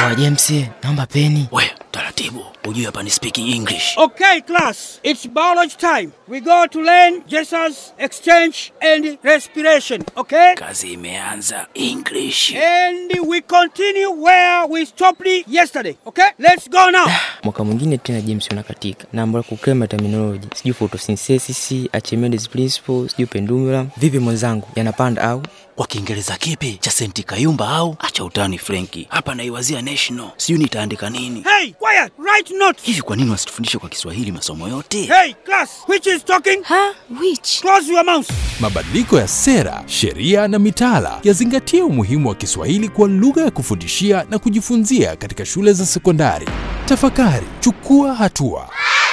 Sawa James, naomba peni. We, taratibu. Ujue hapa ni speaking English. Okay, class, it's biology time. We go to learn Jesus, exchange, and respiration, okay? Kazi imeanza English. And we continue where we stopped yesterday, okay? Let's go now. Mwaka mwingine tena James unakatika. Naomba kukrema terminology. Sijui photosynthesis, Archimedes principle, sijui pendulum. Vipi mwenzangu? Yanapanda au? Kwa Kiingereza kipi cha senti kayumba au? Acha utani Frenki. Hapa naiwazia national. Sijui nitaandika nini. Hey, quiet, write note. Hivi kwa nini wasitufundishe kwa Kiswahili masomo yote? Hey, class, which is talking? Ha? Which? Close your mouth. Mabadiliko ya sera, sheria na mitaala yazingatie umuhimu wa Kiswahili kwa lugha ya kufundishia na kujifunzia katika shule za sekondari. Tafakari, chukua hatua.